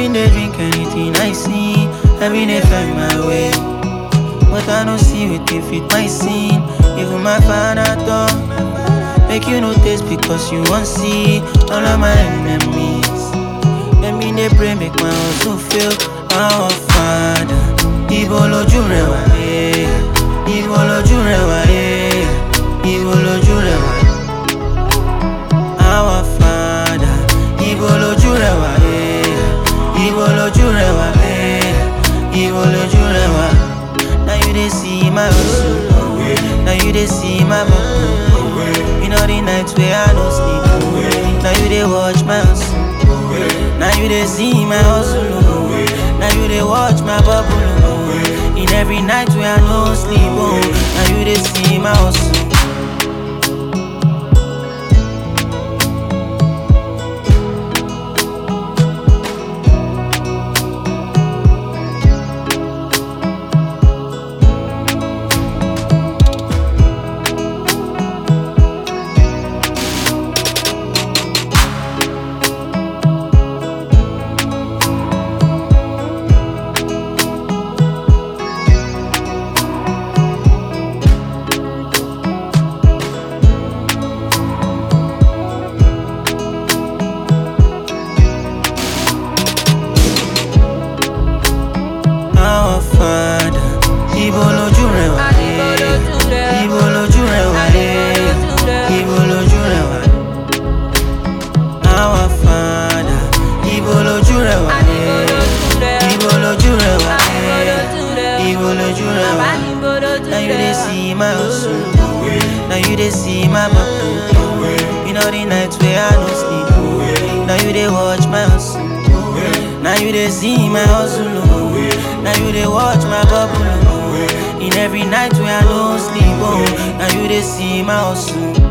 been dey drink anything I see, I been dey find my way. But I don't see wetin fit my sin, even my father talk. Make you no taste because you won't see all of my enemies. Let me dey pray make my hustle fail. Our father, ibo lójú rẹ wá, eh. ibo lójú rẹ wá, eh. ibo lójú rẹ wá. Our father, ibo lójú rẹ wá, eh. ibo lójú rẹ wá, eh. ibo lójú rẹ wá. Now you dey see my hustle, now you dey see my bubble. You know the nights where I no sleep, now you dey watch my hustle. Now you dey see my hustle, oh. now you dey watch my bubble. Oh. In every night where I no sleep, oh. now you dey see my hustle. Our Father, ibo lójú rẹ wá, eh. ibo lójú rẹ wá, eh. ibo lójú rẹ wá. Our Father, ibo lójú rẹ wá, eh. ibo lójú rẹ wá, eh. ibo lójú rẹ wá. Now you dey see my hustle, now you dey see my bubble. You know the nights where I no sleep, now you dey watch my hustle. Now you dey see my hustle, oh. now you dey watch my bubble. Oh. In every night where I no sleep, oh. now you dey see my hustle.